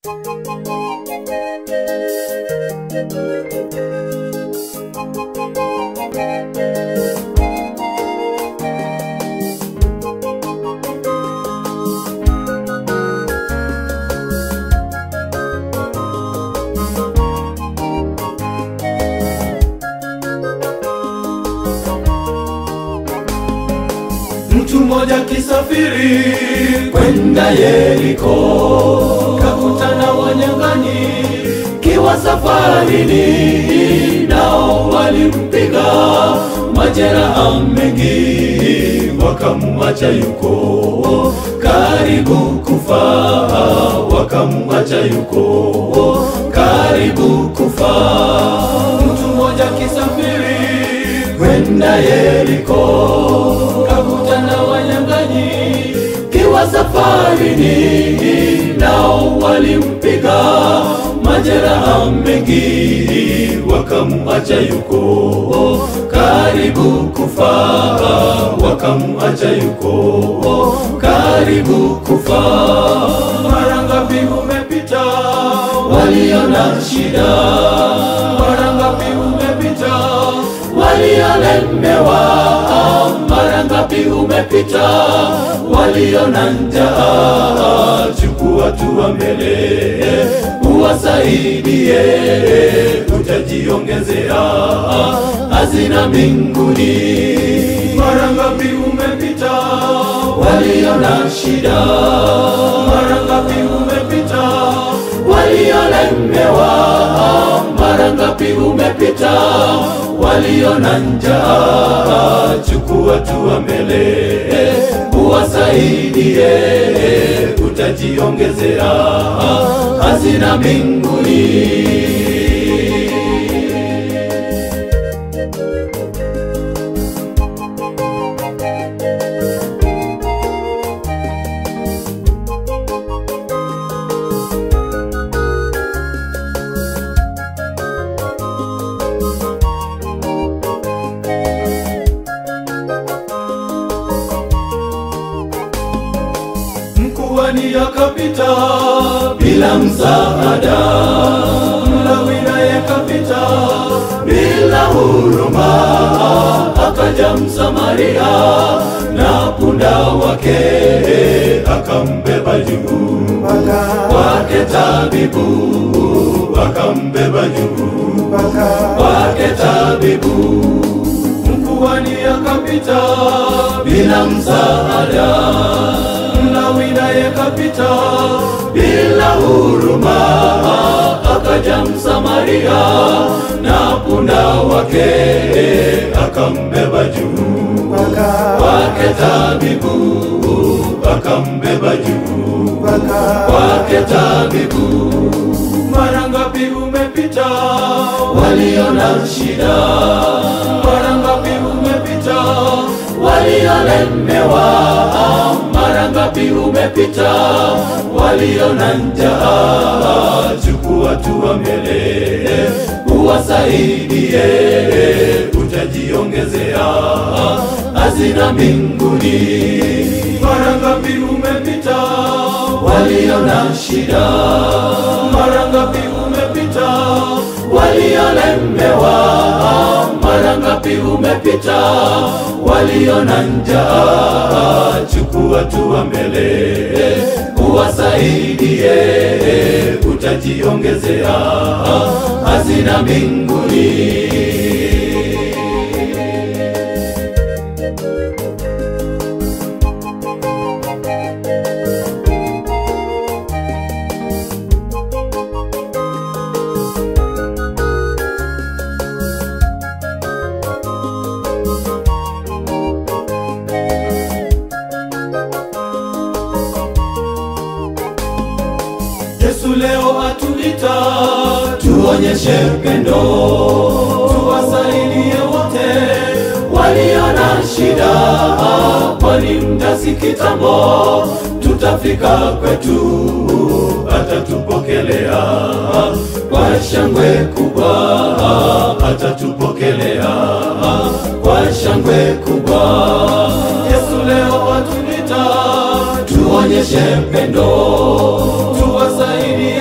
Mtu mmoja kisafiri kwenda Yeriko, kakutana wanyang'anyi kiwa safarini, nao walimpiga majeraha mengi, wakamuacha yuko karibu kufa, wakamuacha yuko karibu kufa. Mtu mmoja kisafiri kwenda Yeriko, kakutana wanyang'anyi kiwa safarini, nao walimpiga majeraha mengi, wakamuacha yuko karibu kufa, wakamuacha yuko karibu kufa. Mara ngapi umepita waliona shida, mara ngapi umepita waliolemewa, mara ngapi umepita waliona njaa, chukua hatua mbele uwasaidie, utajiongezea hazina mbinguni. Mara ngapi umepita waliona shida, mara ngapi umepita waliolemewa, mara ngapi umepita waliona njaa, chukua hatua mbele uwasaidie, utajiongezea hazina mbinguni. Mkuhani akapita bila msaada, Mlawi naye kapita bila huruma, akaja Msamaria na punda wake akambeba juu kwake tabibu, akambeba juu kwake tabibu. Mkuhani akapita bila msaada Mlawi naye kapita bila huruma, akaja Msamaria na punda wake akambeba juu kwake tabibu, akambeba juu kwake tabibu. Mara ngapi umepita waliona shida, mara ngapi umepita waliolemewa, mara ngapi umepita waliona njaa, chukua hatua mbele uwasaidie, utajiongezea hazina mbinguni. Mara ngapi umepita waliona shida, mara ngapi umepita waliolemewa, mara ngapi umepita waliona njaa, chukua hatua mbele uwasaidie, utajiongezea hazina mbinguni. Yesu leo atuita tuonyeshe pendo, tuwasaidie wote waliona shida, kwani muda si kitambo tutafika kwetu, atatupokelea kwa shangwe kubwa, atatupokelea kwa shangwe kubwa. Yesu leo atuita tuonyeshe pendo, tuwasaidie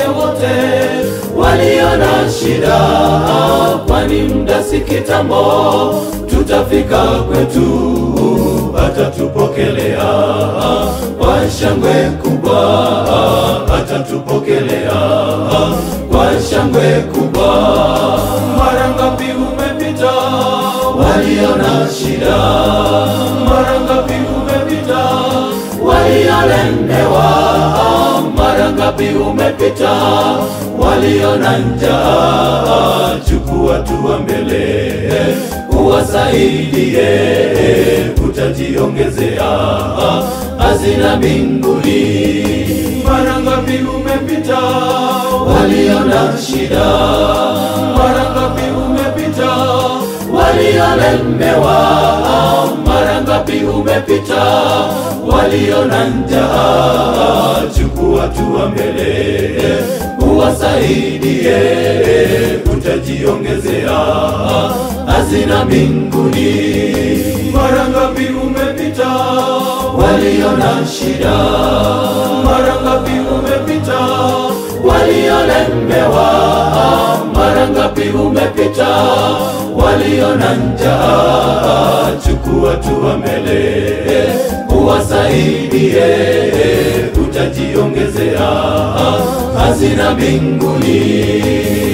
wote walio na shida, kwani muda si kitambo, tutafika kwetu, atatupokelea kwa shangwe kubwa, atatupokelea kwa shangwe kubwa. Mara ngapi umepita walio na shida, mara ngapi umepita waliolemewa, mara ngapi umepita walio na njaa, chukua hatua mbele uwasaidie, utajiongezea hazina mbinguni. Mara ngapi umepita walio na shida, mara ngapi umepita waliolemewa, mara ngapi umepita walio na njaa, chukua hatua mbele uwasaidie, utajiongezea hazina mbinguni. Mara ngapi umepita walio na shida, mara ngapi umepita waliolemewa, mara ngapi umepita walio na njaa, chukua hatua mbele uwasaidie, utajiongezea hazina mbinguni.